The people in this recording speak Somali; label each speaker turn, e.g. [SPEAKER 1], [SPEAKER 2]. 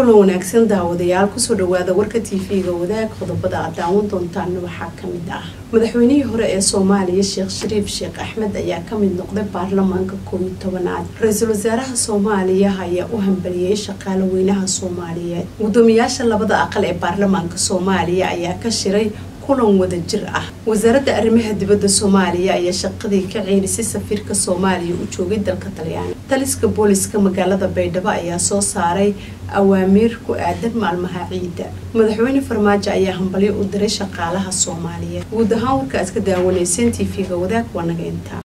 [SPEAKER 1] kulan wanaagsan daawadayaal kusoo dhawaada warka tv-ga wadaag qodobada aad daawan doontaan waxaa kamid ah madaxweynihii hore ee soomaaliya sheekh shariif sheekh axmed ayaa kamid noqday baarlamaanka koob iyo tobanaad ra-iisul wasaaraha soomaaliya ayaa u hambaliyey shaqaale weynaha soomaaliyeed gudoomiyaasha labada aqal ee baarlamaanka soomaaliya ayaa ka shiray kulan wada jir ah wasaaradda arrimaha dibadda soomaaliya ayaa shaqadii ka ceelisay safiirka soomaaliya u joogay dalka talyaani taliska booliska magaalada baydhabo ayaa soo saaray awaamiir ku aadan maalmaha ciidda madaxweyne farmaajo ayaa hambalyo u diray shaqaalaha soomaaliyeed guud ahaan warka aad ka daawanayseen t v-ga wadaag waa naga intaa